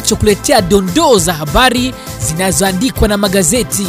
kinachokuletea dondoo za habari zinazoandikwa na magazeti.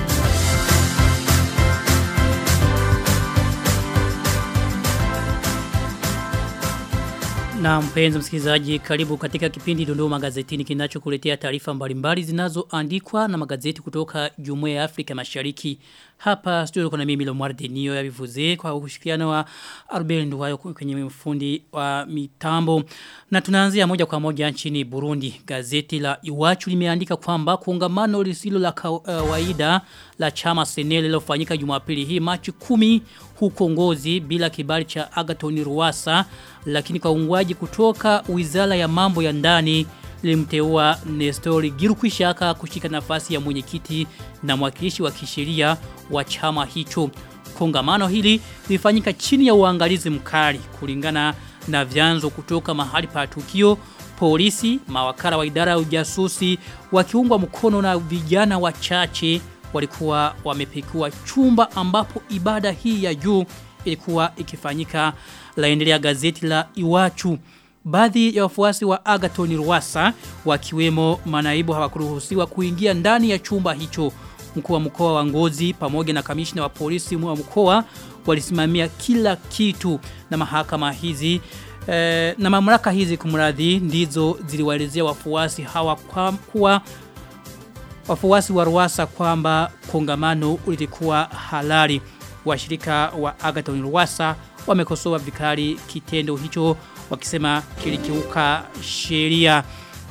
Na mpenzi msikilizaji, karibu katika kipindi Dondoo Magazetini kinachokuletea taarifa mbalimbali zinazoandikwa na magazeti kutoka Jumuiya ya Afrika Mashariki. Hapa studio kuna mimi Lomar Denio ya Vivuze kwa ushirikiano wa Albert Nduwayo kwenye mfundi wa mitambo. Na tunaanzia moja kwa moja nchini Burundi. Gazeti la Iwachu limeandika kwamba kongamano lisilo la kawaida la chama Senele lilofanyika Jumapili hii Machi 10 huko Ngozi bila kibali cha Agathon Ruwasa lakini kwa ungwaji kutoka Wizara ya Mambo ya Ndani limteua Nestori Girukwishaka kushika nafasi ya mwenyekiti na mwakilishi wa kisheria wa chama hicho. Kongamano hili lilifanyika chini ya uangalizi mkali kulingana na vyanzo kutoka mahali pa tukio polisi, mawakala wa idara ya ujasusi wakiungwa mkono na vijana wachache walikuwa wamepekua chumba ambapo ibada hii ya juu ilikuwa ikifanyika laendelea gazeti la Iwachu. Baadhi ya wafuasi wa Agathon Rwasa wakiwemo manaibu hawakuruhusiwa kuingia ndani ya chumba hicho. Mkuu wa mkoa wa Ngozi pamoja na kamishna wa polisi wa mkoa walisimamia kila kitu na mahakama hizi eh, na mamlaka hizi kumradhi ndizo ziliwaelezea wafuasi hawa kwa kuwa wafuasi wa Rwasa kwamba kongamano lilikuwa halali. Washirika wa Agathon Rwasa wamekosoa vikali kitendo hicho wakisema kilikiuka sheria.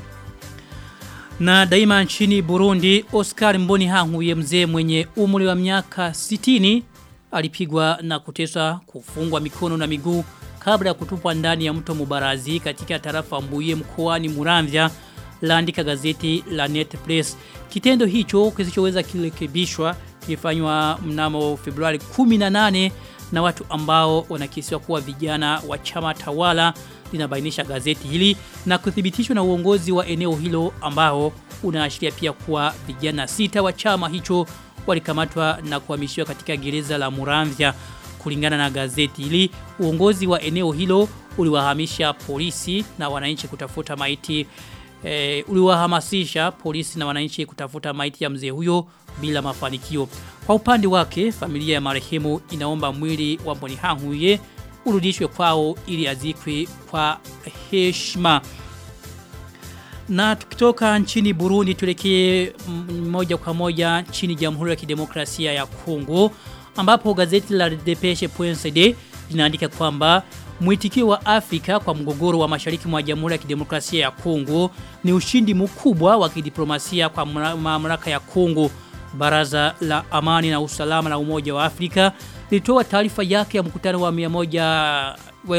Na daima nchini Burundi, Oscar Mboni Hanguye mzee mwenye umri wa miaka 60 alipigwa na kuteswa kufungwa mikono na miguu kabla ya kutupwa ndani ya mto Mubarazi katika tarafa Mbuye mkoani Muramvya laandika gazeti la Net Press. Kitendo hicho kisichoweza kirekebishwa kilifanywa mnamo Februari 18 na watu ambao wanakisiwa kuwa vijana wa chama tawala linabainisha gazeti hili na kuthibitishwa na uongozi wa eneo hilo ambao unaashiria pia kuwa vijana sita wa chama hicho walikamatwa na kuhamishiwa katika gereza la Muramvya kulingana na gazeti hili uongozi wa eneo hilo uliwahamisha polisi na wananchi kutafuta maiti e, uliwahamasisha polisi na wananchi kutafuta maiti ya mzee huyo bila mafanikio. Kwa upande wake, familia ya marehemu inaomba mwili wa Mbonihanguye urudishwe kwao ili azikwe kwa heshima. Na tukitoka nchini Burundi tulekee moja kwa moja nchini Jamhuri ya Kidemokrasia ya Kongo ambapo gazeti la Depeshe.cd linaandika kwamba mwitikio wa Afrika kwa mgogoro wa mashariki mwa Jamhuri ya Kidemokrasia ya Kongo ni ushindi mkubwa wa kidiplomasia kwa mamlaka ya Kongo. Baraza la Amani na Usalama la Umoja wa Afrika lilitoa taarifa yake ya mkutano wa 100 wa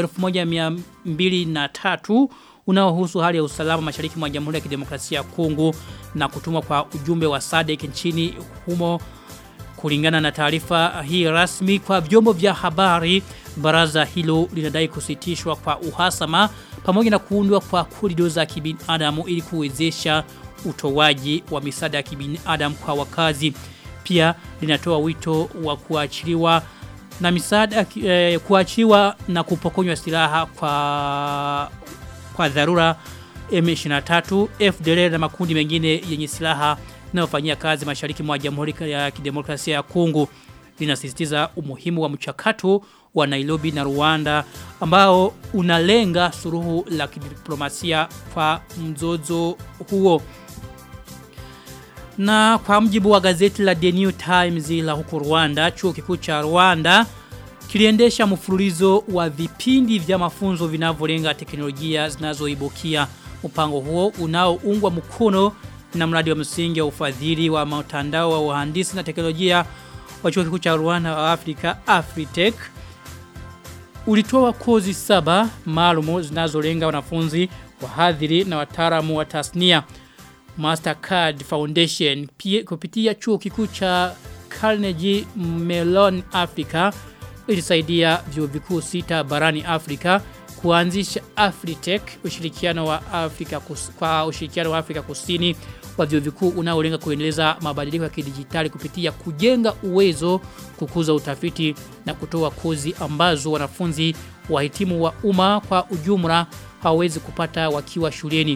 1203 unaohusu hali ya usalama mashariki mwa Jamhuri ya Kidemokrasia ya Kongo na kutumwa kwa ujumbe wa SADC nchini humo kulingana na taarifa hii rasmi kwa vyombo vya habari baraza hilo linadai kusitishwa kwa uhasama pamoja na kuundwa kwa korido za kibinadamu ili kuwezesha utoaji wa misaada ya kibinadamu kwa wakazi pia linatoa wito wa kuachiliwa na misaada eh, kuachiliwa na kupokonywa silaha kwa kwa dharura M23 FDLR na makundi mengine yenye silaha inayofanyia kazi mashariki mwa Jamhuri ya Kidemokrasia ya Kongo linasisitiza umuhimu wa mchakato wa Nairobi na Rwanda ambao unalenga suruhu la kidiplomasia kwa mzozo huo. Na kwa mjibu wa gazeti la The New Times la huko Rwanda, chuo kikuu cha Rwanda kiliendesha mfululizo wa vipindi vya mafunzo vinavyolenga teknolojia zinazoibukia. Mpango huo unaoungwa mkono na mradi wa msingi wa ufadhili wa mtandao wa uhandisi na teknolojia wa chuo kikuu cha Rwanda wa Afrika Afritech ulitoa kozi saba maalumu zinazolenga wanafunzi wahadhiri na wataalamu wa tasnia Mastercard Foundation pia kupitia chuo kikuu cha Carnegie Mellon Africa ilisaidia vyuo vikuu sita barani Afrika kuanzisha Afritech ushirikiano wa Afrika kus, kwa ushirikiano wa Afrika Kusini wa vyuo vikuu unaolenga kuendeleza mabadiliko ya kidijitali kupitia kujenga uwezo, kukuza utafiti na kutoa kozi ambazo wanafunzi wahitimu wa umma kwa ujumla hawawezi kupata wakiwa shuleni.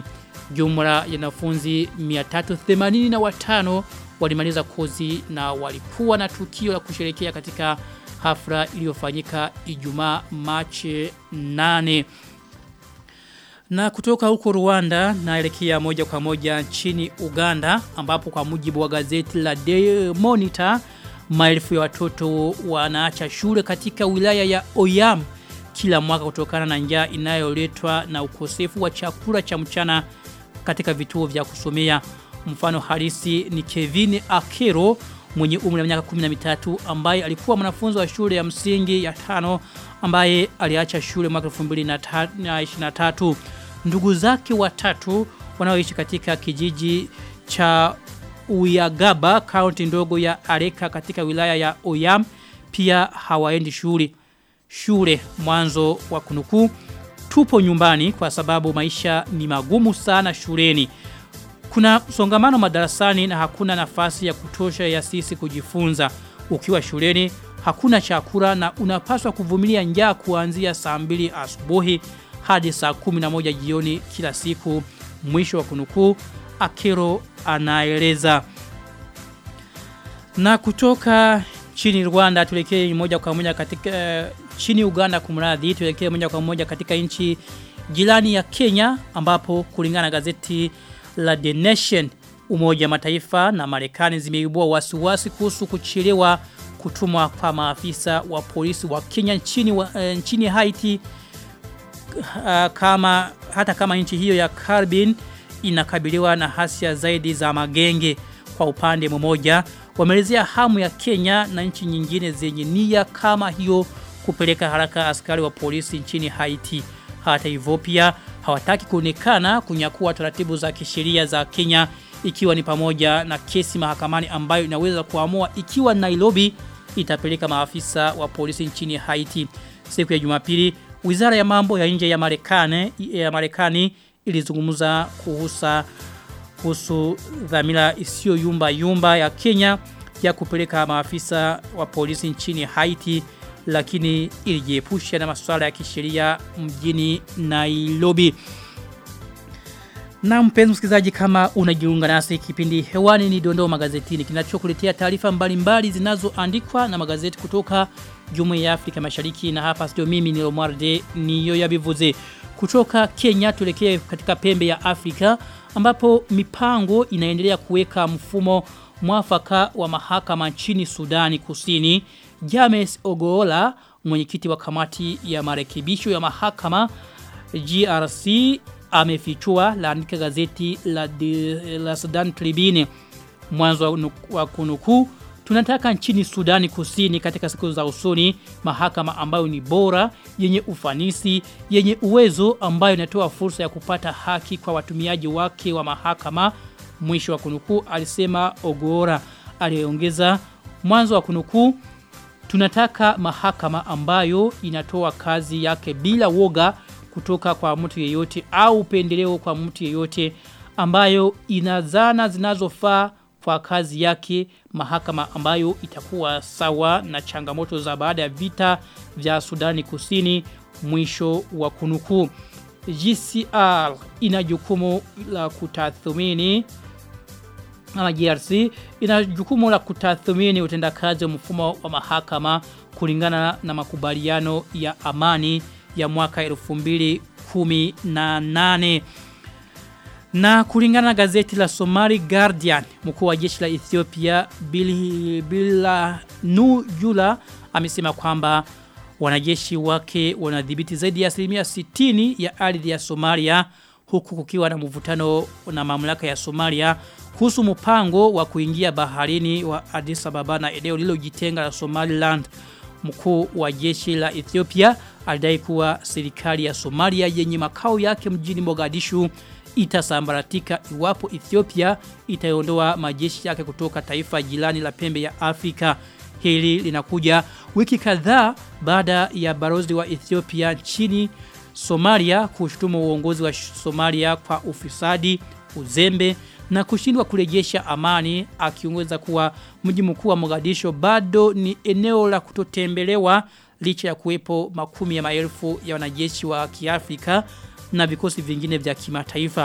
Jumla ya wanafunzi 385 walimaliza kozi na walikuwa na tukio la kusherekea katika hafla iliyofanyika Ijumaa Machi 8. Na kutoka huko Rwanda naelekea moja kwa moja nchini Uganda ambapo kwa mujibu wa gazeti la Daily Monitor maelfu ya watoto wanaacha shule katika wilaya ya Oyam kila mwaka kutokana na njaa inayoletwa na ukosefu wa chakula cha mchana katika vituo vya kusomea. Mfano halisi ni Kevin Akero mwenye umri wa miaka 13 ambaye alikuwa mwanafunzi wa shule ya msingi ya tano ambaye aliacha shule mwaka 2023. Ndugu zake watatu wanaoishi katika kijiji cha Uyagaba, kaunti ndogo ya Areka katika wilaya ya Oyam pia hawaendi shule. Shule mwanzo wa kunukuu tupo nyumbani kwa sababu maisha ni magumu sana shuleni. Kuna msongamano madarasani na hakuna nafasi ya kutosha ya sisi kujifunza. Ukiwa shuleni hakuna chakula na unapaswa kuvumilia njaa kuanzia saa mbili asubuhi hadi saa 11 jioni kila siku. Mwisho wa kunukuu Akero anaeleza. Na kutoka chini Rwanda tulekee moja kwa moja katika uh, chini Uganda kumradhi tulekee moja kwa moja katika nchi jirani ya Kenya ambapo kulingana na gazeti la The Nation Umoja Mataifa na Marekani zimeibua wasiwasi kuhusu kuchelewa kutumwa kwa maafisa wa polisi wa Kenya nchini wa, uh, nchini Haiti uh, kama hata kama nchi hiyo ya Caribbean inakabiliwa na hasia zaidi za magenge kwa upande mmoja wameelezea hamu ya Kenya na nchi nyingine zenye nia kama hiyo kupeleka haraka askari wa polisi nchini Haiti. Hata hivyo pia hawataki kuonekana kunyakua taratibu za kisheria za Kenya ikiwa ni pamoja na kesi mahakamani ambayo inaweza kuamua ikiwa Nairobi itapeleka maafisa wa polisi nchini Haiti. Siku ya Jumapili, Wizara ya Mambo ya Nje ya Marekani ya Marekani ilizungumza kuhusa kuhusu dhamira isiyo yumba yumba ya Kenya ya kupeleka maafisa wa polisi nchini Haiti lakini ilijiepusha na masuala ya kisheria mjini Nairobi. Na mpenzi msikilizaji kama unajiunga nasi kipindi hewani ni dondoo magazetini kinachokuletea taarifa mbalimbali zinazoandikwa na magazeti kutoka Jumuiya ya Afrika Mashariki na hapa studio mimi ni Romualde niyo yabivuze. Kutoka Kenya tulekee katika pembe ya Afrika ambapo mipango inaendelea kuweka mfumo mwafaka wa mahakama nchini Sudani Kusini. James Ogoola, mwenyekiti wa kamati ya marekebisho ya mahakama GRC amefichua laandika gazeti la, de, la Sudan Tribune mwanzo wa kunukuu Tunataka nchini Sudani Kusini katika siku za usoni mahakama ambayo ni bora, yenye ufanisi, yenye uwezo ambayo inatoa fursa ya kupata haki kwa watumiaji wake wa mahakama. Mwisho wa kunukuu alisema Ogora. Aliongeza mwanzo wa kunukuu tunataka mahakama ambayo inatoa kazi yake bila woga kutoka kwa mtu yeyote au upendeleo kwa mtu yeyote ambayo ina zana zinazofaa kwa kazi yake mahakama ambayo itakuwa sawa na changamoto za baada ya vita vya Sudani Kusini mwisho wa kunukuu. GCR ina jukumu la kutathmini ama GRC ina jukumu la kutathmini utendakazi wa mfumo wa mahakama kulingana na makubaliano ya amani ya mwaka 2018 na kulingana na gazeti la Somali Guardian, mkuu wa jeshi la Ethiopia Bila Nujula amesema kwamba wanajeshi wake wanadhibiti zaidi ya asilimia 60 ya ardhi ya Somalia huku kukiwa na mvutano na mamlaka ya Somalia kuhusu mpango wa kuingia baharini wa Addis Ababa na eneo lililojitenga la Somaliland. Mkuu wa jeshi la Ethiopia alidai kuwa serikali ya Somalia yenye makao yake mjini Mogadishu itasambaratika iwapo Ethiopia itaondoa majeshi yake kutoka taifa jirani la pembe ya Afrika. Hili linakuja wiki kadhaa baada ya barozi wa Ethiopia nchini Somalia kushutumu uongozi wa Somalia kwa ufisadi, uzembe na kushindwa kurejesha amani akiongeza kuwa mji mkuu wa Mogadisho bado ni eneo la kutotembelewa licha ya kuwepo makumi ya maelfu ya wanajeshi wa Kiafrika na vikosi vingine vya kimataifa.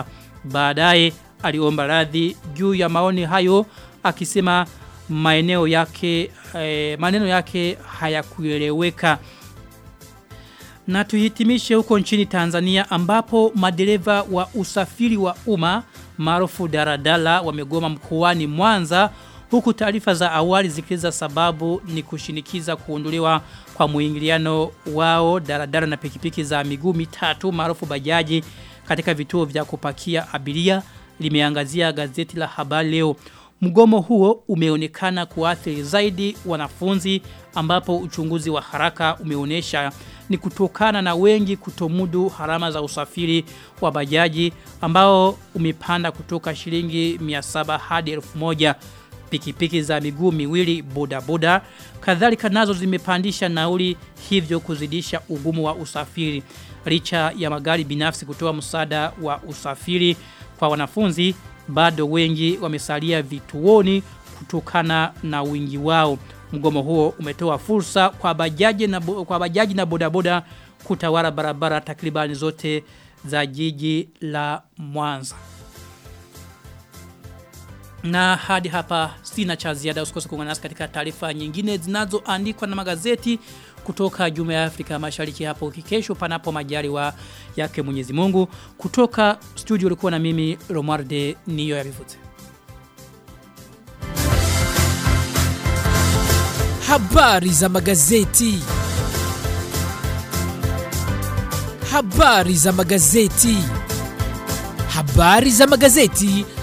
Baadaye aliomba radhi juu ya maoni hayo akisema maeneo yake eh, maneno yake hayakueleweka. Na tuhitimishe huko nchini Tanzania ambapo madereva wa usafiri wa umma maarufu daradala wamegoma mkoani Mwanza huku taarifa za awali zikiza sababu ni kushinikiza kuondolewa kwa muingiliano wao daradara na pikipiki za miguu mitatu maarufu bajaji katika vituo vya kupakia abiria limeangazia gazeti la habari leo. Mgomo huo umeonekana kuathiri zaidi wanafunzi ambapo uchunguzi wa haraka umeonyesha ni kutokana na wengi kutomudu harama za usafiri wa bajaji ambao umepanda kutoka shilingi 700 hadi 1000 pikipiki za miguu miwili bodaboda kadhalika nazo zimepandisha nauli hivyo kuzidisha ugumu wa usafiri licha ya magari binafsi kutoa msaada wa usafiri kwa wanafunzi bado wengi wamesalia vituoni kutokana na wingi wao mgomo huo umetoa fursa kwa bajaji na kwa bajaji na bodaboda kutawala barabara takribani zote za jiji la Mwanza na hadi hapa sina cha ziada usikose kuungana nasi katika taarifa nyingine zinazoandikwa na magazeti kutoka Jumuiya ya Afrika Mashariki hapo kesho panapo majaliwa yake Mwenyezi Mungu kutoka studio ulikuwa na mimi Romarde Niyo ya Bivuze Habari za magazeti. Habari za magazeti. Habari za magazeti